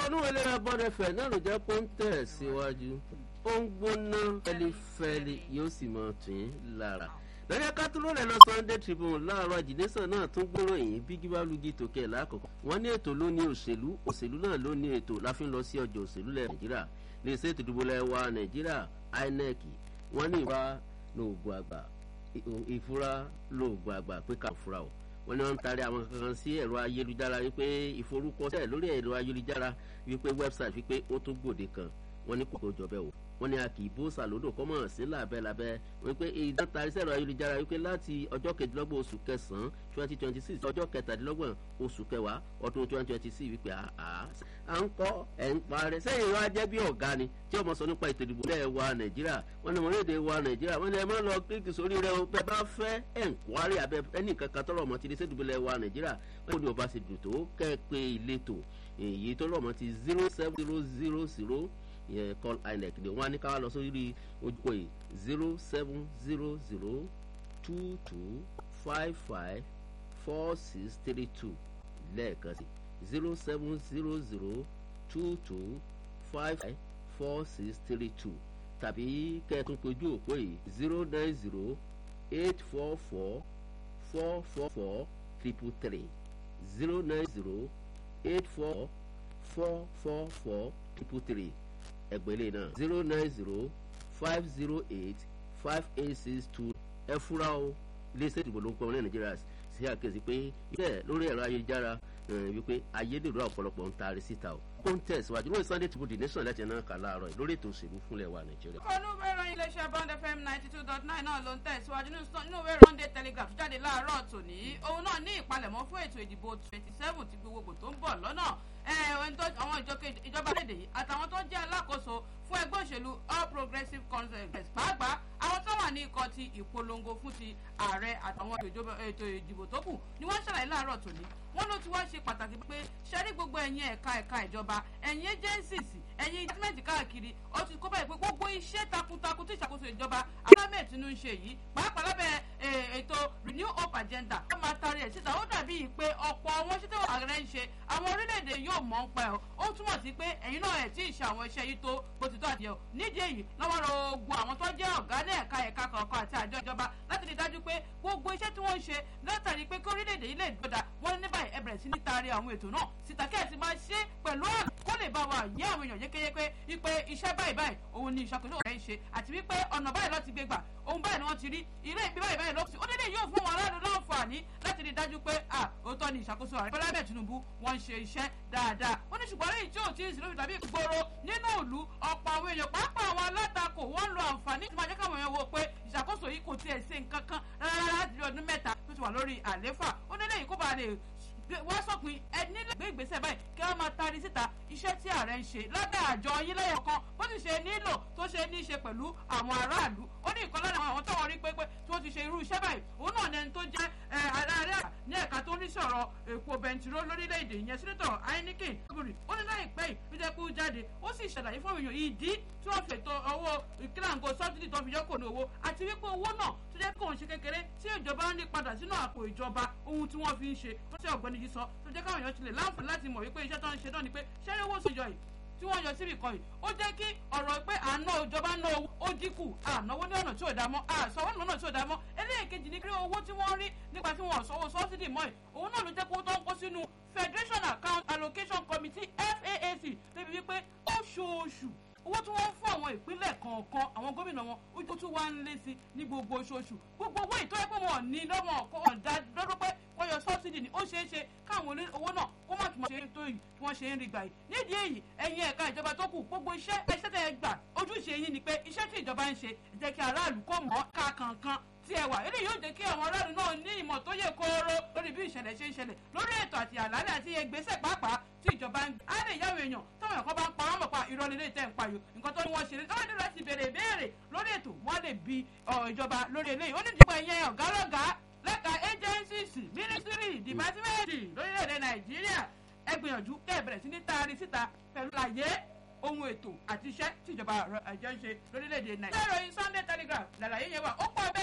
kọ́nú ìlera bọ́dẹ̀fẹ̀ náà ló jẹ́ pé ń tẹ̀ síwájú ó ń gbóná fẹ́lifẹ́li yóò sì mọ̀ tún yín lára lọ́jọ́ kátóló rẹ̀ lọ sunday tribune láàárọ̀ ìdílésàn náà tún gbóròyìn bí gíwálùgì tòkè lákòókò wọ́n ní ètò ló ní òṣèlú òṣèlú náà ló ní ètò láfi ń lọ sí ọjọ́ òṣèlú lẹ̀ nàìjíríà lè ṣe ètò ìdìbò lẹ́wà nàìjíríà inec wọ́n ní ìfura lóògùn àgbà ìfura lóògùn àgbà pé ká fura o wọ́n ní wọ́n ń taari àwọn kankan sí ẹ̀rọ ayélujára wípé ìforúkọsílẹ̀ lórí ẹ̀rọ ayélujára wípé website wípé ó tún gbòde kan wọ́n ní kòkó jọ bẹ́ẹ̀ o wọ́n ní a kì í bó sàlódò kọ́mọ̀ sí làbẹ́làbẹ́ wípé ìdán taari sẹ́rọ ayélujára wípé láti ọjọ́ kejìlélọ́gbọ̀n oṣù kẹsàn-án twenty twenty six ọjọ́ kẹtàdínlọ́gbọ̀n oṣù kẹwàá ọdún twenty twenty six wípé àá à ń kọ́ ẹ̀ ń parẹ́ sẹ́yìn wá jẹ́ bí ọ̀gá ni tí ọmọ sọ nípa ètò ìdìbò lẹ́ẹ̀ wa nàìjíríà wọ́n ní ọmọlédè wa nàìjíríà wọ́n ní ẹ máa lọ kíkì sórí rẹ o bẹ́ẹ̀ bá fẹ́ ẹ̀ ń kwari abẹ́ ẹnì kankan tọ́lọ̀ ọmọ ti di sẹ́dùbọ̀ lẹ́ẹ̀ wa nàìjíríà wọ́n ní ọba ṣe dùn tó kẹ́ ẹ pé ìletò èyí tọ́lọ̀ ọmọ ti zero seven zero zero zero yẹn call inec ni wọn á ní ká wá lọ sórí ojúkọ yìí zero seven zero zero two two five five four six three two lẹ́ẹ̀kan sí zero seven zero zero two two five five four six three two tàbí kẹ́ẹ̀tún péjú òpó yìí zero nine zero eight four four four four four triple three zero nine zero eight four four four four triple three ẹgbẹ́lẹ́ náà zero nine zero five zero eight five eight six two ẹ fura o iléeṣẹ́ ìdìbò ló ń pọ̀ ní nàìjíríà sí àkíyèsí pé iṣẹ́ lórí ẹ̀rọ ayélujára wípé ayédèrú ọ̀pọ̀lọpọ̀ ń taari síta o contest wájú lórí sunday tìbú the nation láti ẹ̀nà kà láàárọ̀ lórí ètò òṣèlú fúnlẹ̀ wa nàìjíríà. kọ́nú wẹ́rọ iléeṣẹ́ bond fm ninety two dot nine náà ló ń tẹ̀síwájú nínú wẹ́rọ sunday telegraph jáde láàárọ̀ tòní òun náà ní ìpalẹ̀mọ́ fún ètò ìdìbò twenty seven ti gbogbogbò tó ń bọ̀ lọ́nà àwọn ìjọba lédè yìí àtàwọn tó jẹ́ alákòóso fún ẹgbẹ́ òṣèlú all progressives congress pàápàá àwọn tó wà ní ikọ̀ ti ìpolongo fún ti ààrẹ àtàwọn ètò ìdìbò tó kù ni wọ́n ṣàlàyé láàárọ̀ tòní wọ́n ló ti wá ṣe pàtàkì pé ṣẹ́rí gbogbo ẹ̀yin ẹ̀ka ẹ̀ka ìjọba ẹ̀yin agencies ẹ̀yin gọ́ọ̀mẹ̀ntì káàkiri ó ti kó báyìí pé gbogbo iṣẹ́ takuntakun tí ìṣàkóso ìjọba ahmed tinubu ń ṣe yìí pàápàá lábẹ́ ètò renew hope agenda ó máa taari ẹ̀ síta ó dàbí pé ọ̀pọ̀ àwọn iṣẹ́ tí ààrẹ ń ṣe àwọn orílẹ̀-èdè yóò mọ̀ ń pa ẹ̀ ó túmọ̀ sí pé ẹ̀yin náà ẹ̀ tí ì ṣe àwọn iṣẹ́ yìí tó bó ti tó àti ẹ̀ nídìí èyí lọ́wọ́ rọ ogun àwọn tó jẹ́ ọ̀gá ní ẹ̀ka ẹ̀ka kọ̀ọ̀kan àti àjọ ìjọba láti rí dájú pé gbogbo iṣẹ́ tí wọ́n ń ṣe látàrí pé kí orílẹ̀-èdè yìí lè gbọ́dà wọ́n ní báyìí ẹ bẹ̀rẹ̀ sí ní taari àwọn ètò náà síta kí ẹ ti máa ṣe pẹ̀lú àmì kó lè bá wa yé àwọn èèyàn yékéyéké wípé iṣẹ́ báyìí báyìí òun ni ìṣàkóso rẹ̀ ń ṣe àti wípé ọ̀nà báyìí láti gbé gbà ohun báyìí ni wọ́n ti rí ilé ìbí báyìí báyìí lọ́sí ó dédé yóò fún wọn aráàlú láǹfààní láti rí dájú pé à òótọ́ ni ìṣàkóso ààrẹ bọ́lá bẹ́ẹ̀ tinubu wọ́n ń ṣe iṣẹ́ dáadáa ó ní ṣùgbọ́n lẹ́yìn tí ò tí ì sí lóbi tàbí ìgboro nínú ìlú ọ̀pọ̀ àwọn èèyàn pàápàá àwọn alátakò wọ́n ń lo àǹfààní tí máa jẹ́ káwọn èèyàn wo pé ìṣàkóso yìí kò tiẹ̀ ṣe nǹkan kan rárá láti rí ọdún mẹ́ta tó ti wà lórí àléfà ó ní lẹ́yìn kó bá lè wá sọ̀pin ẹni lè gbé ìgbésẹ̀ báyìí kí wọ́n máa tari síta iṣẹ́ tí ààrẹ ń ṣe lọ́dà àjọ yín lẹ́yọ̀ kan bó ti ṣe nílò tó ṣe ní í ṣe pẹ̀lú àwọn aráàlú ó ní ìkan lára àwọn táwọn rí pé pé tí wọ́n ti ṣe irú iṣẹ́ báyìí òun náà lẹni tó jẹ́ aráàlú ní ẹ̀ka tó ní sọ̀rọ̀ èpo bẹntiró lórílẹ̀‐èdè ìyẹn sínítọ̀ Heineken gbòrì ó ní láìpẹ́ yìí ló jẹ́ kó jáde ó sì ṣàlàyé fún èèyàn ìdí tí wọ́n fètò owó ìkílàǹgò sọ́bsidì tó fi yọkò ní owó àti wípé owó náà tó jẹ́ kó ń ṣe kékeré tí ìjọba ń ní padà sínú àpò ìjọba ohun tí wọ́n fi ń ṣe ó ṣe ọ̀gbẹ́ni yìí sọ tó jẹ́ káwọn èèyàn ti lè láǹfààní láti mọ̀ wípé iṣẹ́ tó ń ṣe náà ni pé ṣẹ́rí owó sì yọ yìí tí wọ́n yọ síbì kan yìí ó jẹ́ kí ọ̀rọ̀ pé àná ìjọba ná owó ó dínkù ànáwó ní ọ̀nà tí ò dá mọ́ àsọwọ́ ní ọ̀nà tí ò dá mọ́ eléyìíkejì ní kí owó tí wọ́n rí nípa tí wọ́n sanwó sọ́sídì mọ́ ẹ̀ òun náà ló jẹ́ kó tó ń kó sínú Federation Account Allocation Committee FAAC débi wípé oṣooṣù owó tí wọ́n fún àwọn ìpínlẹ̀ kọ̀ọ̀kan àwọn gómìnà wọn ó tún wá ń lé sí ní gbogbo oṣooṣù gbogbo owó ìtọ́jú pé wọn ò ní lọ́mọ ọ̀dà lọ́dún pé wọ́n yọ sọ́bsidì ni ó ṣeé ṣe káwọn owó náà kó má tún ṣe tó yìí tí wọ́n ṣe ń rí gbà yìí nídìí èyí ẹ̀yin ẹ̀ka ìjọba tó kù gbogbo iṣẹ́ iṣẹ́ tẹ̀ gbà ojúṣe yín ni pé iṣẹ́ tí ìjọba ń ṣe jẹ́ kí aráàlú kó mọ̀ ká kankan tí ẹ wà eléyìí yóò jẹ́ kí àwọn aráàlú náà ní ìmọ̀ tó yẹ kóró lórí bí ìṣẹ̀lẹ̀ ṣe ń ṣẹlẹ̀ lórí ètò àti àlàálẹ̀ àti ìgbésẹ̀ pàápàá tí ìjọba ń gbé. á lè yáwó èèyàn táwọn ẹ̀kọ́ bá ń pa wọ́n mọ̀ pa irọ́ nílé tẹ̀ ń payò nǹkan tó ní wọ́n ṣe lé lọ́wọ́ nílò láti béèrè ìbéèrè lórí ètò wọ́n lè bi ìjọba lórí eléyìí ó ní ìdìbò ẹ̀yẹ ọ̀gá lọ́gàá lẹ́ka agencies ministry department lórílẹ̀‐èdè nàìjíríà ẹ gbìyànjú kẹ́ ẹ bẹ̀rẹ̀ sí ní taari síta pẹ̀lú àyè ohun ètò àti iṣẹ́ tíjọba àjọ ń ṣe lórílẹ̀‐èdè nàìjíríà. ìròyìn sunday telegraph làlàyé yẹn wà ó pọ̀ bẹ́ẹ̀.